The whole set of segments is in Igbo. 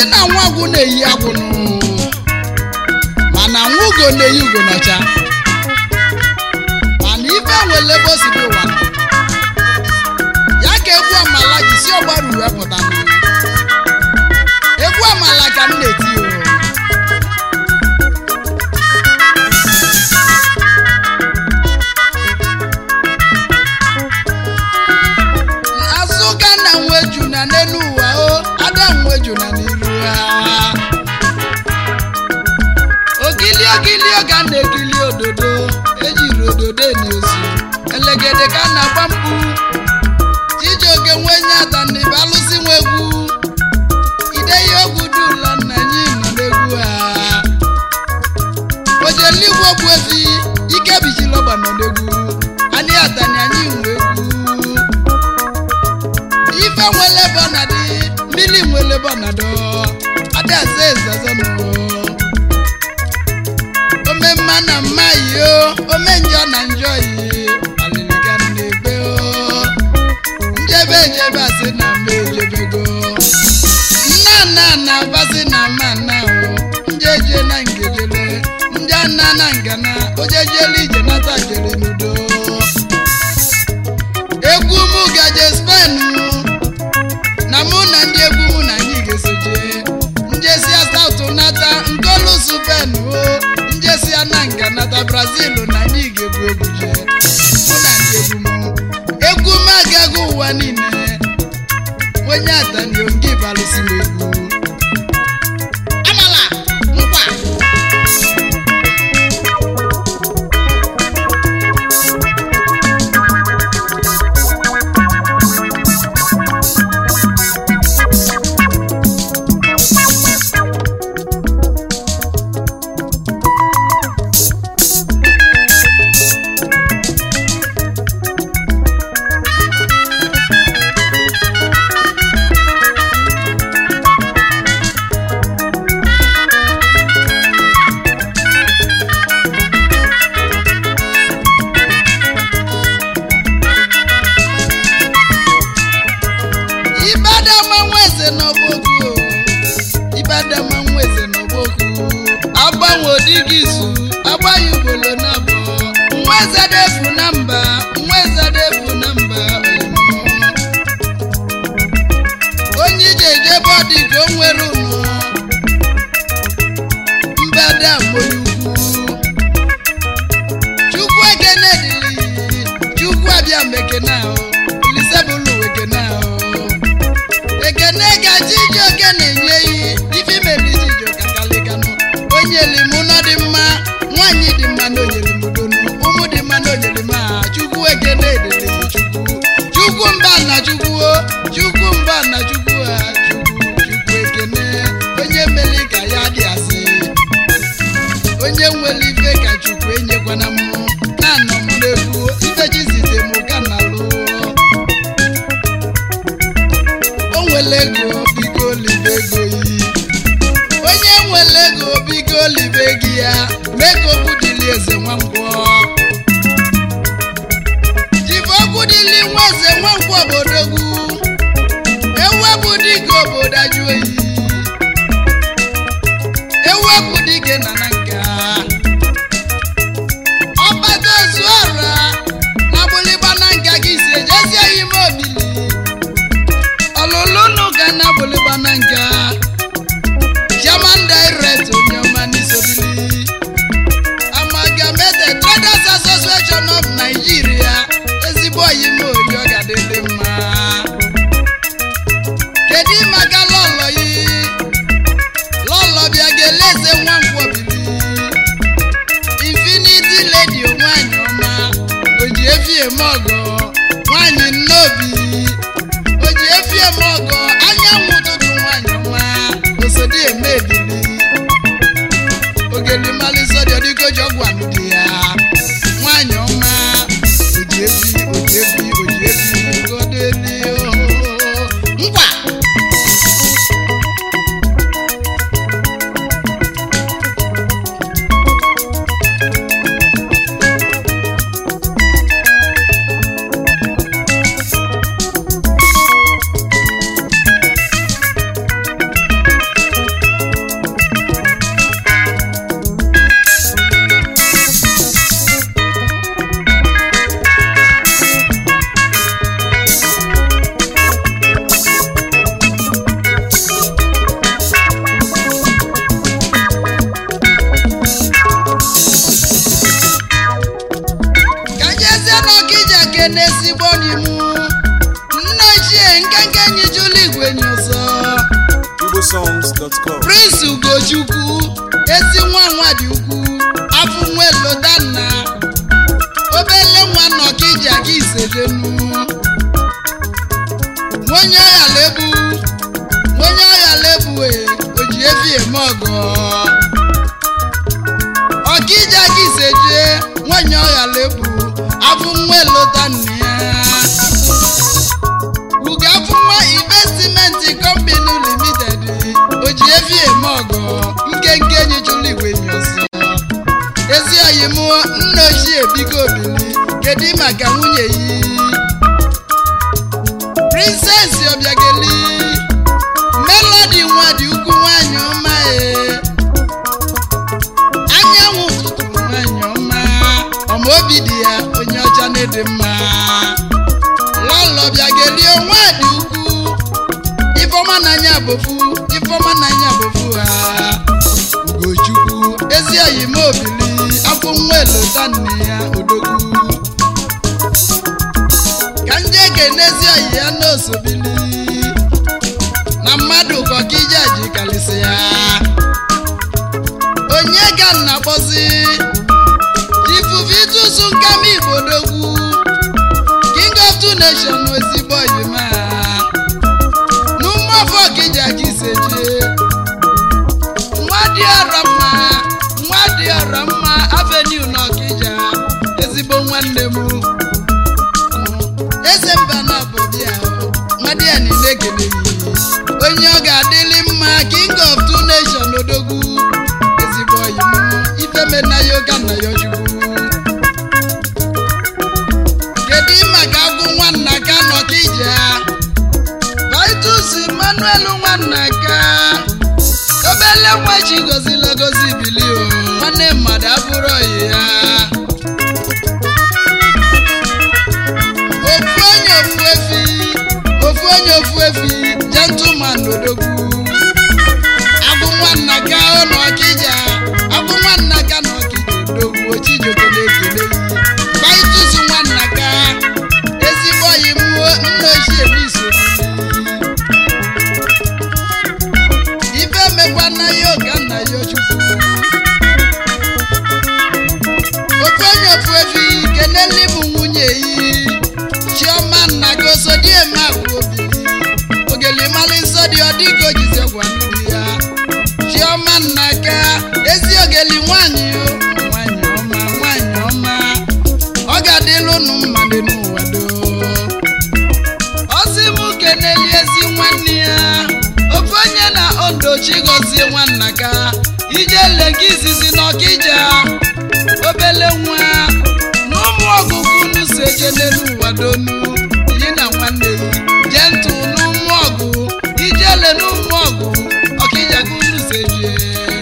asị na nwa agwụ na-eyi agwụnụ mana nwa ugo na-eyi ugo n'ọcha mana ife nwere ebe o si dị ụwa nọ. ya ka egwu amala ji si ọgbara uwe pụta nụ. egwu amala ka m na-eti o azụ ka na nweju na n'elu ụwa o ada nweju na n'iru ha ogili ogili ka m na-ekili ododo ejiri ododo eni ozu elegede ka m na-agba mkpu chijioke nwenye ataniba alụsị nwa egwu ideyi ogwu dula nna anyị nọ n'egwu ha ojeligwe ogbu efi ike bijilọgba nọ n'egwu anyị atani anyị nwe egwu ife nwele bọnadị mmiri nwele bọnadọ adaeze ezezonụ ome mma na mma yi o ome njọ na njọ yi alịlịga na-egbe o njebe ejebe asị na mma ejebego nna nna na basị na mma nna o njeje na ngejele ndị nna na ngana ojejele ije nata jere n'udo egwu mụ gaje spen na mụ na ndị egwu mụ na anyị ga-esoje njesia saut nata nkolusu pen o njesia na nga nata brazil na anyị ga-egwu egwu je mụ na ndị egwu mụ egwu m agaghị ụwa niile onye atanio nke balụsi m egwu amala nkwa ibadama nweze n'ọgbọgụ ibadama nweze n'ọgbọgụ agbanwe odighị izu agbaghị ugbolo na abụọ nweze defu na mba nweze defu na mba onye ije ejebe ọdị ka o nwere ụnụ mbada onye ukwu chukwu ekene dịrị chukwu abịa mekene ahụ lisebụlụ ekene ahụ ekene ka chijioke na-enye iyi ife mere chijioke kalikanụ onye limu nọ dị mma nwaanyị dị mma na onyelimudonu ụmụ dị mma na onyelima chukwu ekene dịrị chukwu chukwu mba na chukwu o chukwu mba na chukwu ha chukwu chukwu ekene onye mere ka ya dị asị onye nwere ife ka chukwu enyekwana m na-anọ m n'egwu ife chi zite m ka na lụọ o nwere ego biko libe ego yi onye nwere ego biko libe gị ya mee ka okwu dịli eze nwangwọ jibe okwu dịli nwa eze nwangwọ obodogwu ewepụ dịka obodo ajụ oyi ewepụ dike na na nka ọkpata ozu ọra na gbụlịgba na nka gị si ejezie ya ime obili ọlụlụ ga na gbụlịgba na nka chairman direct onyeọma n'isobili amalgamated traders association of nigeria ezigbo oyime oyi ọ ga-adịdị mma kedu maka lọlọ yi lọlọ bịa ga-ele eze nwa nkwọbili infinity lady nwanyị ọma oji efi eme ọgọ nwanyị nnobi oji efi eme ọgọ anyanwụ ụtụtụ nwanyị ọma osodi eme ebili ogeli malisọdị ọdịgoji ọgwụ anụ dị ya nwanyị ọma oji efi oji efi oji efi godeli ngwa ekene ezigbo n'imu nne ochie nkenke nyijula igwe nyụzọ igbosongs.com prince ugochukwu ezi nwa nwa dị ukwu afọ nwa elodanna obele nwa nọkija gị isejenu nwenye ọya lebu nwenye ọya lebu e oji efi eme ọgọ ọkija gị iseje nwenye ọya lebu afọ nwa elodanna ya ugafụnwa investimenti company limited oji efi eme ọgọ nkenke nyichụlụ igwe nyọsọ ezi oyi m nna ochie biko obili kedu maka nwunye yi princess obiageli melody nwa dị ukwu nwanyị ọma e anyanwụ ụtụtụ nwanyị ọma ọma obi dị ya onye ọcha na-ede mma lọlọ bịageli onwe dị ukwu ifeọma n'anya bofu ifeọma n'anya bofu ha ugochukwu ezi oyi m obili afọ nwa elota nne ya odogwu ka ndị ekene ezi oyi ya n'osobili na mmadụ kọkija ji kalịsị ya onye ka nna kpọzi jifufitusu nkama igbo dogwu king of two nations ezigbo oyima n'ụmụafọ ọkija ka iseje nwa dị ọrọ mma nwa dị ọrọ mma avenue na ọkija ezigbo nwanne m eze mba na bụbịa nwa dị ya niile ekeleghị onye ọ ga-adịlị mma king of two nations odogwu ezigbo oyim ifemena ya ụka na ya chukwu kedu maka agwụ nwanna ka nọ ka ije vitus emmanuel nwanna ka obele nwa chi gozila gozi bili o nwanne mmadụ abụrụ oyi ya ofu onye ofu efi ofu onye ofu efi gentleman odogwu agwụ nwanna ka ọ nọ ka ije agwụ nwanna ka nọ ka ije odogwu ochijoke na-ekele yi vitus nwanna ka ezigbo oyi mụọ nna ochie m isoro ife mekwa na ya oga nna ya chukwu ofu onye ofu efi keneli m nwunye yi chioma nna gị osodieme agwa obili ogelimali nsọ dị ọdịka ojize gwanụ di ya chioma nna ka ezi ogeli nwanyị o nwanyị ọma nwanyị ọma ọ ga-adịlụ unu mma dị n'ụwa doo ọsị m keneli ezi nwanne ya ofu onye na odochi gọzie nwanna ka ije lega izizi n'ọkija obele nwa na ụmụ ọgụgụ unu so eje n'elu ụwa donu yi na nwanne yi jee ntụ n'ụmụ ọgụ ijele n'ụmụ ọgụ ọkija ka unu so eje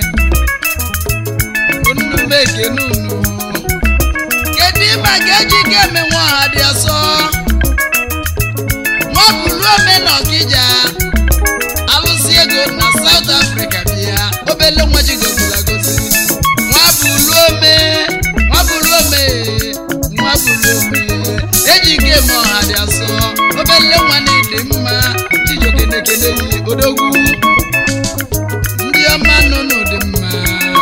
unu mekene unu kedu ịma ka eji ka eme nwa ọha dị asọ nwabulu ome na ọkija alụsị ego na South Africa bịa obele nwa ji gozila gozi nwabulu ome nwabulu ome nwabulu ome eji ike eme ọha dị asọ obele nwa na-ede mma chijokenekene yi odogwu ndị ọma nọ n'ụdị mma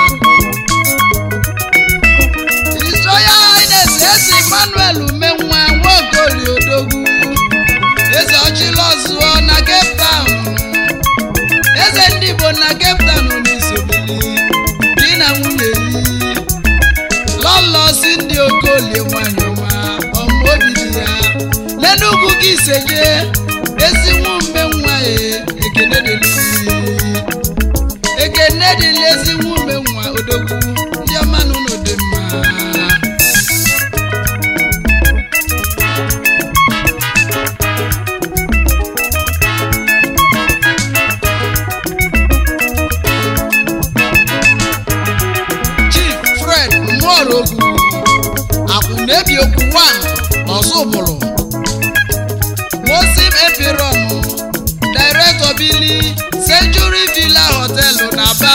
Isoya Highness eze Emmanuel umenwa nwaokoli odogwu eze ọchịla ọzụọ na Cape Town eze ndị Igbo na Cape Town n'isobili di na nwunye yi lọlọ si ndị okolie nwanyị ọma ọmụ obi dị ya n'enugwu gị iseje ezi nwume nwa ya ekene dịlị ekene dịlị ezi nwume nwa odogwu ndị ọma n'ụlọ dị mma chief fred mmụọrọgwu akwụna-ebi okwu 1 n'ọzọbụlụ mosim epirom director bili century villa hotel n'aba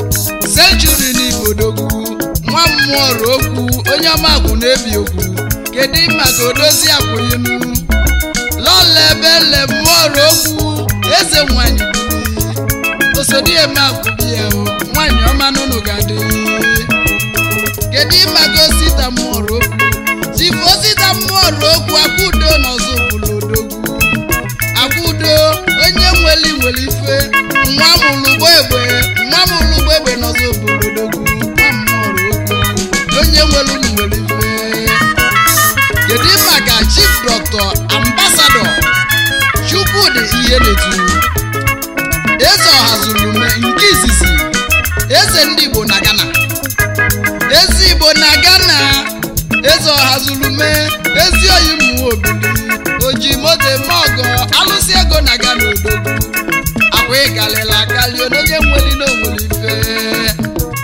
century n'ibodogwu nwa mmụọrọ okwu onye ọma akwụna-ebi okwu kedu maka odozi akwụyinu lọla ebe le mmụọrọ okwu eze nwanyị bili osodieme akwụbi ya o nwanyị ọma n'ụnụ ga-adị kedu maka osita mmụọrọ okwu chifu osita mmụọrọ okwu akwụdo n'ọzọ obodo odogwu akwụdo onye nweli nwere ife nwa mụlụgbo egbe nwa mụlụgbo egbe n'ọzọ obodo odogwu nwa mmụọrọ okwu onye nwere unu nwere ife kedu maka chief dr ambassador chukwudi ihe na-etu eze ọhazulume nke izizi eze ndị igbo na ghana eze igbo na ghana eze ọhazulume ezi oyi mmụọ obili oji moto eme ọgọ alụsị ego na ghana odogwu akwa ịgalịla akali onye nweli na onwere ife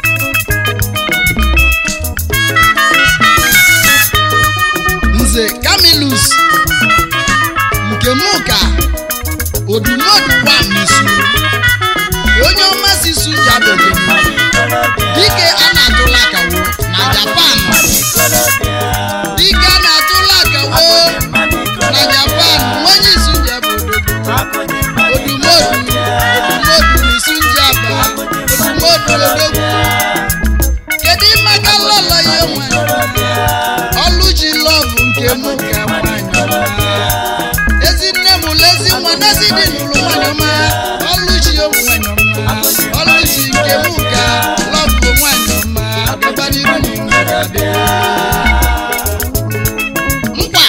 nze camillus nke mụ ka odumodu wa n'isu onye ọma si su jabeghị dike a na-atụla akawo na japan dike a na-atụla akawo na japan nwenye isu jebe odogwu odumodu odumodu n'isu njaba odumodu odogwu kedu ịmaka lọlọ ya nwe ọlụchi lọvụ nke mụ ka nwanyị ọma ezi nne m ụlọ ezi nwa n'ezi dị n'ụlọ nwanyị ọma ọlụchi ụmụ nwanyị ọma ọlụchi nke mụ ka lọvụ nwanyị ọma gaba n'iru na ụmụ ga-adị nkwa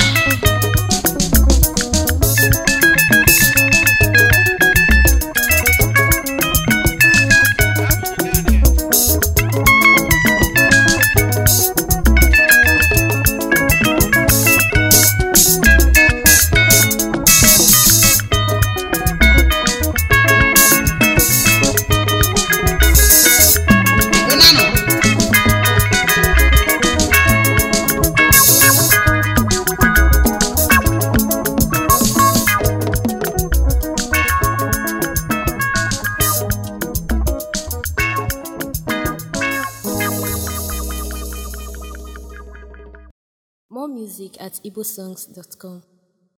ụnanụ More music at igbosongs.com.